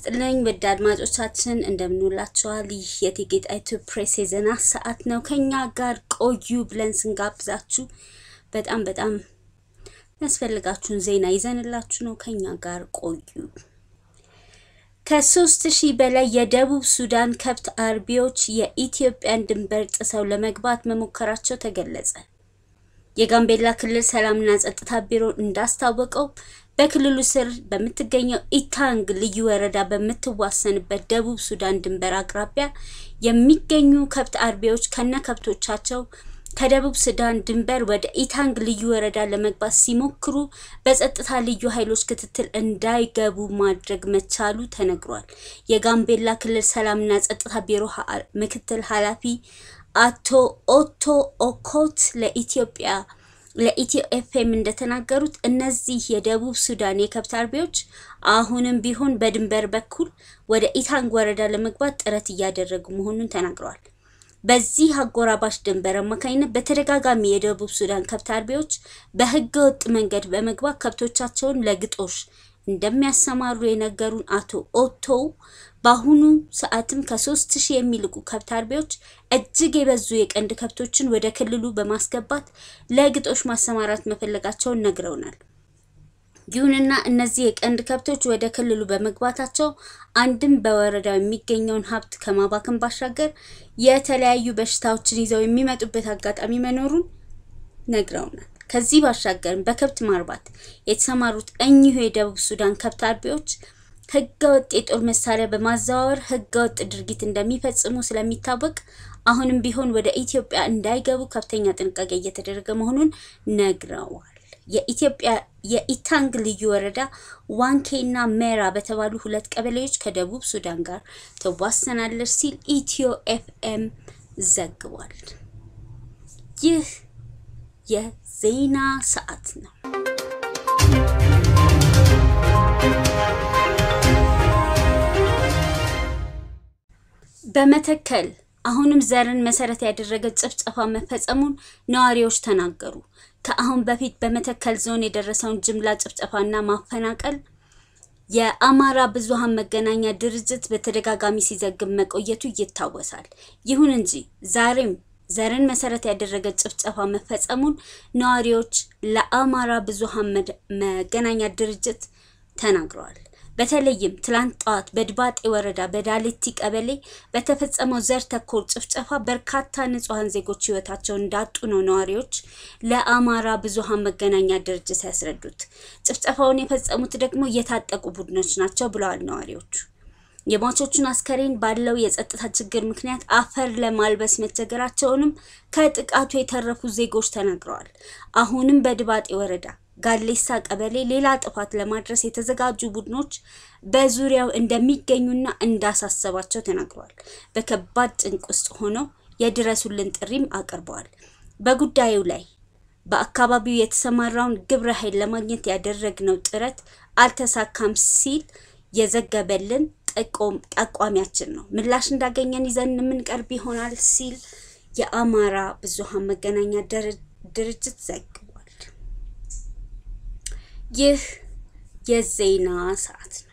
ይስጥልኝ ውድ አድማጮቻችን እንደምንውላችኋል። ይህ የእቴጌ ጣይቱ ፕሬስ የዜና ሰዓት ነው። ከኛ ጋር ቆዩ ብለን ስንጋብዛችሁ በጣም በጣም የሚያስፈልጋችሁን ዜና ይዘንላችሁ ነው። ከኛ ጋር ቆዩ። ከሶስት ሺህ በላይ የደቡብ ሱዳን ከብት አርቢዎች የኢትዮጵያን ድንበር ጥሰው ለመግባት መሞከራቸው ተገለጸ። የጋምቤላ ክልል ሰላምና ጸጥታ ቢሮ እንዳስታወቀው በክልሉ ስር በምትገኘው ኢታንግ ልዩ ወረዳ በምትዋሰንበት ደቡብ ሱዳን ድንበር አቅራቢያ የሚገኙ ከብት አርቢዎች ከነ ከብቶቻቸው ከደቡብ ሱዳን ድንበር ወደ ኢታንግ ልዩ ወረዳ ለመግባት ሲሞክሩ በጸጥታ ልዩ ኃይሎች ክትትል እንዳይገቡ ማድረግ መቻሉ ተነግሯል። የጋምቤላ ክልል ሰላምና ጸጥታ ቢሮ ምክትል ኃላፊ አቶ ኦቶ ኦኮት ለኢትዮጵያ ለኢትዮ ኤፍኤም እንደተናገሩት እነዚህ የደቡብ ሱዳን የከብት አርቢዎች አሁንም ቢሆን በድንበር በኩል ወደ ኢታንግ ወረዳ ለመግባት ጥረት እያደረጉ መሆኑን ተናግረዋል። በዚህ አጎራባች ድንበር አማካኝነት በተደጋጋሚ የደቡብ ሱዳን ከብት አርቢዎች በህገ ወጥ መንገድ በመግባት ከብቶቻቸውን ለግጦሽ እንደሚያሰማሩ የነገሩን አቶ ኦቶ በአሁኑ ሰዓትም ከሶስት ሺህ የሚልቁ ከብት አርቢዎች እጅግ የበዙ የቀንድ ከብቶችን ወደ ክልሉ በማስገባት ለግጦሽ ማሰማራት መፈለጋቸውን ነግረውናል። ይሁንና እነዚህ የቀንድ ከብቶች ወደ ክልሉ በመግባታቸው አንድም በወረዳው የሚገኘውን ሀብት ከማባከን ባሻገር የተለያዩ በሽታዎችን ይዘው የሚመጡበት አጋጣሚ መኖሩን ነግረውናል። ከዚህ ባሻገርም በከብት ማርባት የተሰማሩት እኚሁ የደቡብ ሱዳን ከብት አርቢዎች ህገወጥ የጦር መሳሪያ በማዘዋወር ህገወጥ ድርጊት እንደሚፈጽሙ ስለሚታወቅ አሁንም ቢሆን ወደ ኢትዮጵያ እንዳይገቡ ከፍተኛ ጥንቃቄ እየተደረገ መሆኑን ነግረዋል። የኢትዮጵያ የኢታንግ ልዩ ወረዳ ዋንኬና ሜራ በተባሉ ሁለት ቀበሌዎች ከደቡብ ሱዳን ጋር ትዋሰናለች ሲል ኢትዮ ኤፍኤም ዘግቧል። ይህ የዜና ሰዓት ነው። በመተከል አሁንም ዘርን መሰረት ያደረገ ጭፍጨፋ መፈጸሙን ነዋሪዎች ተናገሩ። ከአሁን በፊት በመተከል ዞን የደረሰውን ጅምላ ጭፍጨፋና ማፈናቀል የአማራ ብዙሃን መገናኛ ድርጅት በተደጋጋሚ ሲዘግብ መቆየቱ ይታወሳል። ይሁን እንጂ ዛሬም ዘርን መሰረት ያደረገ ጭፍጨፋ መፈጸሙን ነዋሪዎች ለአማራ ብዙሃን መገናኛ ድርጅት ተናግረዋል። በተለይም ትላንት ጠዋት በድባጤ ወረዳ በዳሌቲ ቀበሌ በተፈጸመው ዘር ተኮር ጭፍጨፋ በርካታ ንጹሐን ዜጎች ሕይወታቸውን እንዳጡ ነው ነዋሪዎች ለአማራ ብዙሃን መገናኛ ድርጅት ያስረዱት። ጭፍጨፋውን የፈጸሙት ደግሞ የታጠቁ ቡድኖች ናቸው ብለዋል ነዋሪዎቹ። የሟቾቹን አስከሬን ባለው የጸጥታ ችግር ምክንያት አፈር ለማልበስ መቸገራቸውንም ከጥቃቱ የተረፉ ዜጎች ተናግረዋል። አሁንም በድባጤ ወረዳ ጋሌሳ ቀበሌ ሌላ ጥፋት ለማድረስ የተዘጋጁ ቡድኖች በዙሪያው እንደሚገኙና እንዳሳሰባቸው ተናግረዋል። በከባድ ጭንቅ ውስጥ ሆነው የድረሱልን ጥሪም አቅርበዋል። በጉዳዩ ላይ በአካባቢው የተሰማራውን ግብረ ኃይል ለማግኘት ያደረግነው ጥረት አልተሳካም ሲል የዘገበልን ጠቋሚያችን ነው። ምላሽ እንዳገኘን ይዘን የምንቀርብ ይሆናል ሲል የአማራ ብዙሃን መገናኛ ድርጅት ዘግቧል። ይህ የዜና ሰዓት ነው።